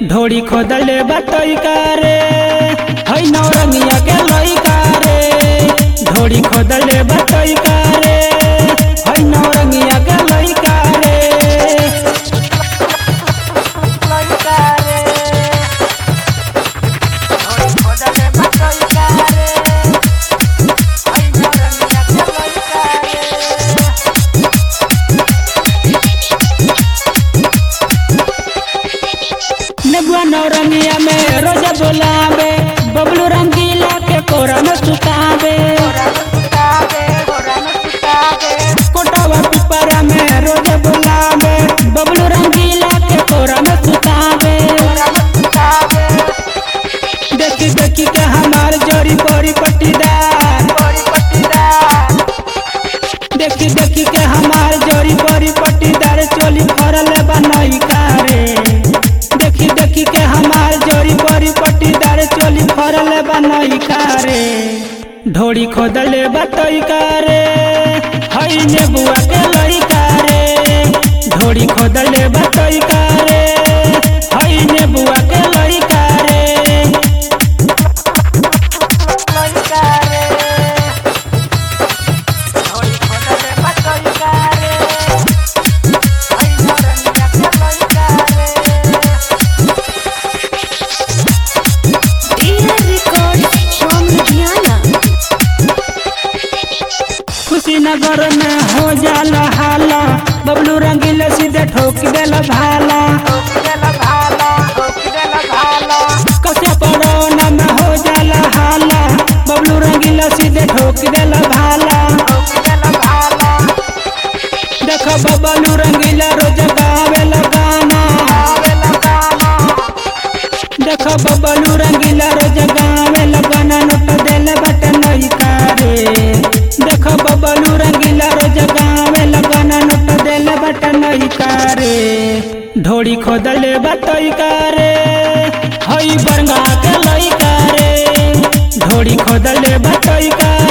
ढोड़ी खोदले बतैका रे है नौरंगिया के लइका रे ढोड़ी खोदले बतैका रे है नौरंगिया के लइका रे लइका रे ओइ खोदले बतइका रे ओइ नरमिया के लइका रे नेबुआ नौरंगिया में रोजा बोलावे बबलू रंगीला के कोरा में सुतावे गोरा में सुतावे गोरा में सुतावे कोटावा पिपरा में रोजा बोलावे बबलू रंगीला के कोरा में सुतावे गोरा में सुतावे देखी देखी के हमार जोड़ी बड़ी पट्टीदार गोरी पट्टीदार देखी देखी के हमार जोड़ी बड़ी पट्टीदार चोली फरल बनई कारे देखी देखी के हमार जोड़ी बड़ी पट्टीदार चोली फरल बनई कारे ढोड़ी खोदले बतई कारे हई नेबुआ के लइका रे ढोड़ी खोदले बतई कारे हई नेबुआ के लइका रे लइका रे ओइ खोदले बतइका रे ओइ नरमिया के लइका रे Dear Records from Ludhiana. Kushinagar में हो जाला हाला बबलू रंगीला सीधे ठोक देला भाला ओकिदेला भाला ओकिदेला भाला कसे पड़ौना में हो जाला हाला बबलू रंगीला सीधे ठोक देला भाला ओकिदेला भाला देखो बबलू रंगीला रोज गावेला गाना आवेला गाना देखो बबलू रंगीला रोज गावेला गाना नोट देले बट नहीं कारे देखो बबलू रंगीला रोज गावेला गाना नोट देले बट नहीं कारे ढोड़ी खोदले बतई कारे हई बरंगा के लई कारे ढोड़ी खोदले बतई कारे